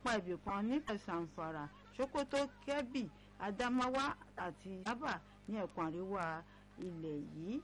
apá ibì kan nípínlẹ̀ Zamfara Sokoto Kebbi Adamawa àti Yaba ní ẹkùn àríwá ilẹ̀ yìí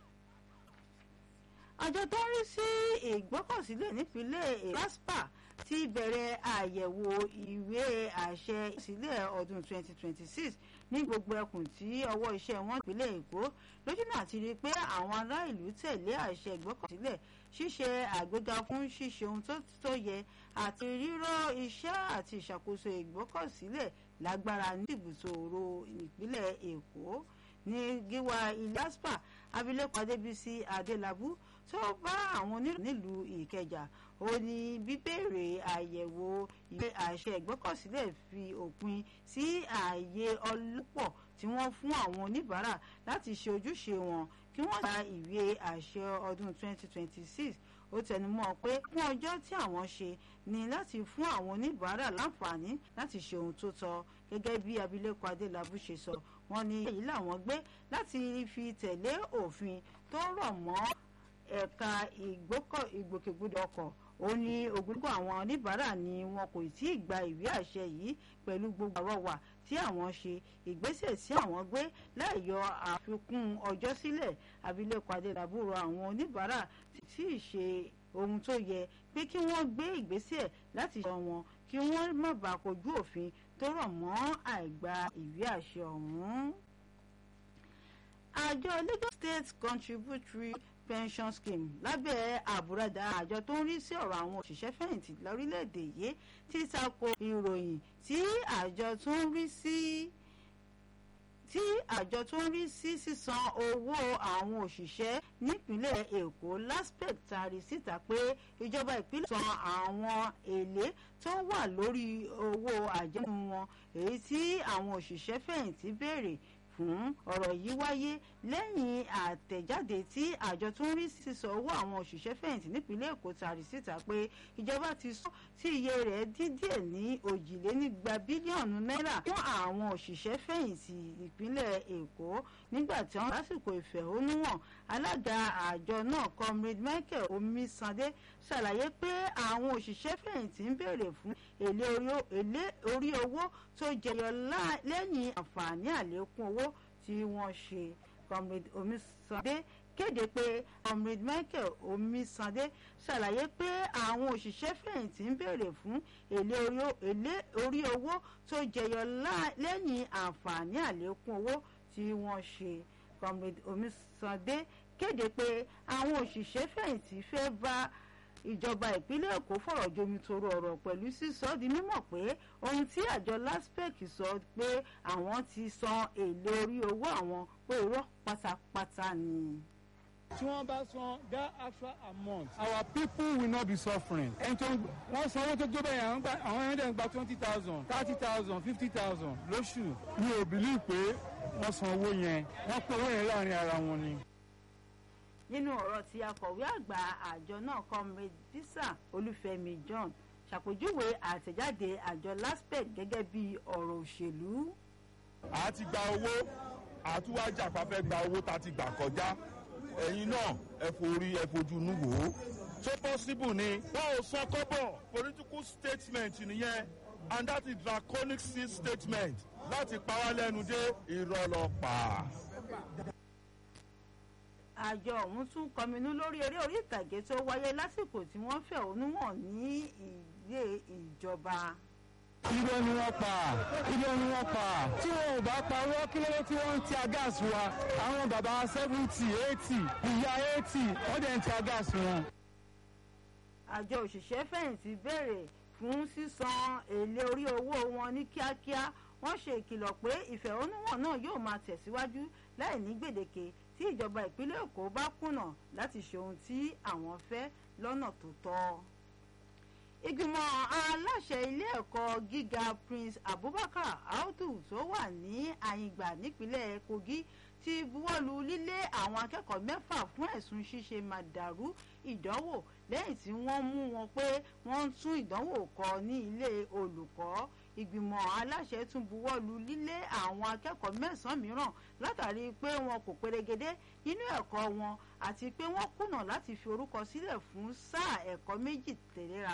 àjọ tó ń rí sí ìgbọ́kọ̀sílẹ̀ nípínlẹ̀ LASPA ti bẹ̀rẹ̀ àyẹ̀wò ìwé àṣẹ ìsílẹ̀ ọdún 2026 ní gbogbo ẹkùn tí ọwọ́ iṣẹ́ wọn ìpínlẹ̀ Èkó lójúnà àti rí i pé àwọn ará ìlú tẹ̀lé àṣẹ ìgbọ́kọ̀sílẹ̀ ṣíṣe àgbéga fún ṣíṣe ohun tó yẹ àti rírọ́ iṣẹ́ àti ìṣàkóso ìgbọ́kọ̀sílẹ̀ lágbára ní ibùsòrò ìpínlẹ̀ Èkó ní gíwá ilé aspa abilékọ Adébísí Adélabú tó bá àwọn oníròyìn nílùú Ìkẹjà ó ní bíbèrè àyẹ̀wò ìwé àṣẹ ìgbọ́kọ̀sílẹ̀ fi òpin sí ààyè ọlọ́pọ̀ tí wọ́n fún àwọn oníbàárà láti ṣe ojúṣe wọn kí wọ́n gba ìwé àṣẹ ọdún 2026 ó tẹnumọ́ pé fún ọjọ́ tí àwọn ṣe ni láti fún àwọn oníbàárà láǹfààní láti ṣe ohun tó tọ́ gẹ́gẹ́ bí abilékọ Adélabú ṣe sọ wọ́n ní èyí làwọn gbé láti fi tẹ̀lé òfin tó rọ̀ mọ́ ẹ̀ka ìgbòkègbodò ọkọ̀ ó ní ogúnlọ́gọ̀ àwọn oníbàárà ni wọn kò tí ì gba ìwé àṣẹ yìí pẹ̀lú gbogbo àrọwà tí àwọn ṣe ìgbésẹ̀ tí àwọn gbé láì yọ àfikún ọjọ́ sílẹ̀ abilékọ Adélabú rọ àwọn oníbàárà tí ì ṣe ohun tó yẹ pé kí wọ́n gbé ìgbésẹ̀ láti ṣe wọn kí wọ́n má bàa kojú òfin tó rọ̀ mọ́ àìgba ìwé àṣẹ ọ̀hún. àjọ Lagos State Contributory pension scheme lábẹ́ àbúradà àjọ tó ń rí sí ọ̀rọ̀ àwọn òṣìṣẹ́ fẹ̀yìntì lórílẹ̀‐èdè yìí ti tako ìròyìn tí àjọ tó ń rí sí tí àjọ tó ń rí sí sísan owó àwọn òṣìṣẹ́ nípínlẹ̀ Èkó LASPEC tari síta pé ìjọba ìpínlẹ̀ san àwọn èlé tó wà lórí owó àjẹmú wọn èyí tí àwọn òṣìṣẹ́ fẹ̀yìntì béèrè fún ọ̀rọ̀ yìí wáyé lẹ́yìn àtẹ̀jáde tí àjọ tó ń rí sísọ owó àwọn òṣìṣẹ́ fẹ̀yìntì nípínlẹ̀ Èkó tari síta pé ìjọba ti sọ tí iye rẹ̀ dín díẹ̀ ní òjìlénígba bílíọ̀nù náírà fún àwọn òṣìṣẹ́ fẹ̀yìntì ìpínlẹ̀ Èkó nígbà tí wọ́n lásìkò ìfẹ̀hónúhàn alága àjọ náà comrade Michael Omisande ṣàlàyé pé àwọn òṣìṣẹ́ fẹ̀yìntì ń béèrè fún èlé orí owó tó jẹyọ lẹ́yìn àǹfààní àlékún owó tí wọ́n ṣe comrade Omisande kéde pé comrade Michael Omisande ṣàlàyé pé àwọn òṣìṣẹ́ fẹ̀yìntì ń béèrè fún èlé orí owó tó jẹyọ lẹ́yìn àǹfààní àlékún owó tí wọ́n ṣe comrade Omisande kéde pé àwọn òṣìṣẹ́ fẹ̀yìntì fẹ́ bá ìjọba ìpínlẹ̀ èkó fọ̀rọ̀ jomitoro ọ̀rọ̀ pẹ̀lú sísọ di mímọ̀ pé ohun tí àjọ laspec sọ pé àwọn ti san èlé orí owó àwọn pé irọ́ pátápátá ni. tí wọ́n bá san that extra amount our people will not be suffering. ẹni tó wọ́n san owó tó tó bẹ́ẹ̀ àwọn àwọn ẹni dẹ̀ ń gba twenty thousand thirty thousand fifty thousand lóṣù mi ò bìlí pé wọ́n san owó yẹn wọ́n pín owó yẹn láàrin ara wọn ni nínú ọ̀rọ̀ tí akọ̀wé àgbà àjọ náà comrade bisa olúfẹ́mi john ṣàpèjúwe àtẹ̀jáde àjọ laspec gẹ́gẹ́ bí ọ̀rọ̀ òṣèlú. a ti gba owó àtúwájà fàfẹ́ gba owó tá a ti gbà kọjá ẹ̀yin náà ẹ forí ẹ fojú inú wò ó. ṣé possible ni wọn ò san kọ́bọ̀ political statement nìyẹn and that is draconic seal statement láti pa wá lẹ́nu dé ìrọ̀lọ́pàá àjọ ọ̀hún tún kọminú lórí eré orí ìtàgé tó wáyé lásìkò tí wọ́n fẹ̀hónú hàn ní ilé ìjọba. irọ́ ni wọ́n pa irọ́ ni wọ́n pa tí wọn ò bá parọ́ kí ló tí wọ́n ń ti agáàsì wa àwọn bàbá seventy eighty ìyá eighty wọ́n dẹ̀ ń ti agáàsì wọn. àjọ òṣìṣẹ́ fẹ̀yìntì béèrè fún sísan èlé orí owó wọn ní kíákíá wọ́n ṣe ìkìlọ̀ pé ìfẹ̀hónúhàn náà yóò máa tẹ̀síwájú láì ní gbèdéke tí ìjọba ìpínlẹ̀ èkó bá kùnà láti ṣe ohun tí àwọn fẹ́ lọ́nà tó tọ́. ìgbìmọ̀ aláṣẹ ilé ẹ̀kọ́ gíga prince abubakar audu tó wà ní àyìngbà nípínlẹ̀ kogi ti buwọ́lu lílé àwọn akẹ́kọ̀ọ́ mẹ́fà fún ẹ̀sùn ṣíṣe màdàrú ìdánwò lẹ́yìn tí wọ́n mú wọn pé wọ́n ń tún ìdánwò kọ ní ilé olùkọ́ ìgbìmọ̀ aláṣẹ tún buwọ́lu lílé àwọn akẹ́kọ̀ọ́ mẹ́sàn-án mìíràn látàrí pé wọn kò perégedé nínú ẹ̀kọ́ wọn àti pé wọ́n kùnà láti fi orúkọ sílẹ̀ fún sáà ẹ̀kọ́ méjì tẹ̀léra